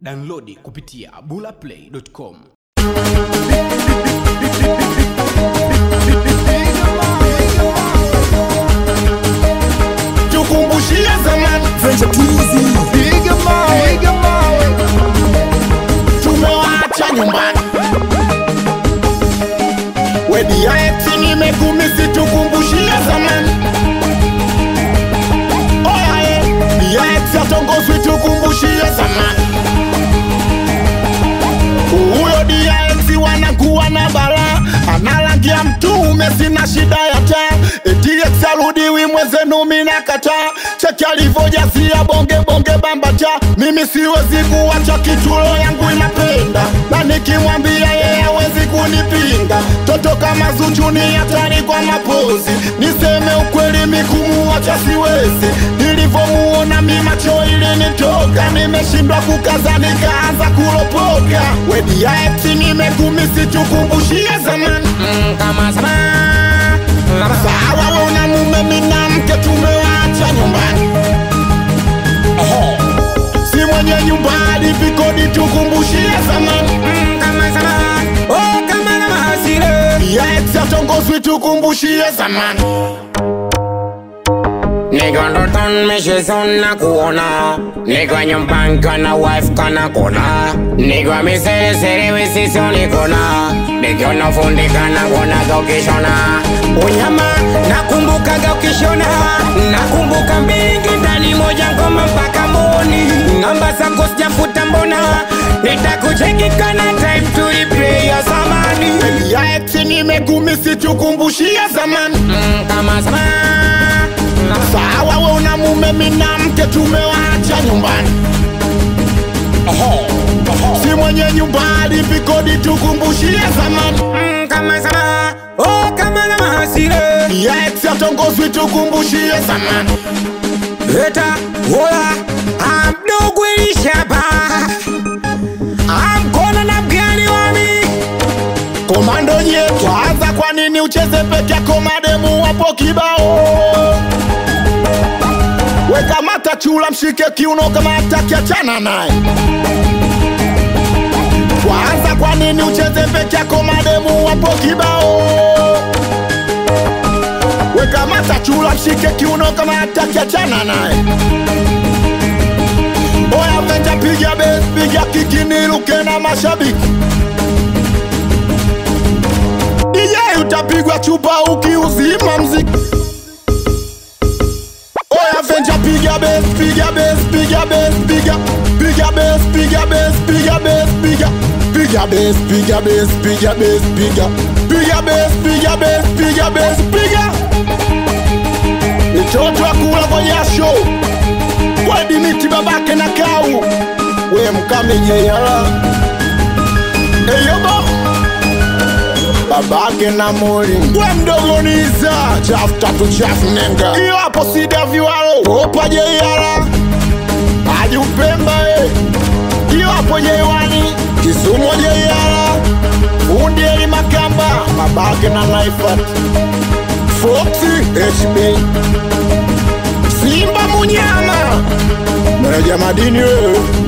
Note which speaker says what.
Speaker 1: Downloadi kupitia bulaplay.com.
Speaker 2: tukumbushie zamani piga mawe tumewaacha nyumbani wediaeti nimekumisi tukumbushie zamani oyae diaeti atongozwi tukumbushie zamani huyo diaeti wanakuwa na bala analangia mtume sina shida ya taa etiex arudiwi mwezenu mina kataa cheki alivyojazia bonge bonge bambata mimi siwezi kuwacha kitulo yangu inapenda na nikimwambia yeye hawezi kunipinga toto kama Zuchu ni hatari kwa mapozi niseme ukweli mikumuwacha siwezi nilivyomuona mi macho ilinitoka nimeshindwa kukaza nikaanza kulopoka wediaeti nimekumisi tukumbushie zamani
Speaker 3: Mm, kama sama
Speaker 2: sawa we una mume mina mke tumewacha nyumbani Ehe. si mwenye nyumba hadi vikodi tukumbushie zamani
Speaker 3: Mm, kama sama oh kama na mahasile
Speaker 2: yaex atongozwi tukumbushie zamani
Speaker 3: Niko ndoton mesheson na kuona Niko nyumbani kana wife kana kona Niko misere sere wisiso nikona Niko nafundika na kuona gaukishona Unyama nakumbuka gaukishona Nakumbuka mbingi ndani moja ngoma mpaka moni Namba zako sijafuta mbona Nitakucheki kana time to replay ya zamani
Speaker 2: yaex nimekumisi tukumbushie zamani
Speaker 3: Mm, kama sama
Speaker 2: sawa we una mume mina mke tumewacha nyumbani Ehe. si mwenye nyumba hadi vikodi tukumbushie zamani
Speaker 3: Mm, kama sama oh kama na mahasile
Speaker 2: yaex atongozwi tukumbushie zamani
Speaker 3: Eta wola amdogo ilishaba amkona na mgani wami
Speaker 2: komando yetu anza kwa nini ucheze peke yako mademu wapo kibao weka mata chula mshike kiuno kama hataki achana naye kwanza kwa nini ucheze peke yako mademu wapo kibao weka mata chula mshike kiuno kama hataki achana naye oya venja piga bes piga kiki niruke na mashabiki DJ utapigwa chupa ukiuzima mziki Oya venja piga bes piga bes piga bes piga piga bes piga bes piga bes piga piga bes piga bes piga bes piga piga bes piga bes piga bes piga mitoto akula kwa jasho wadimiti babake na kau we mkamejeyala eyobo babake na moli we mdogo niza chafu tatu chafu nenga iyo hapo sida viwalo opa jeiala aji upemba e iyo hapo jeiwani kisumo jeiala fundi eli makamba babake na naifat foxi hb simba munyama meneja madini wewe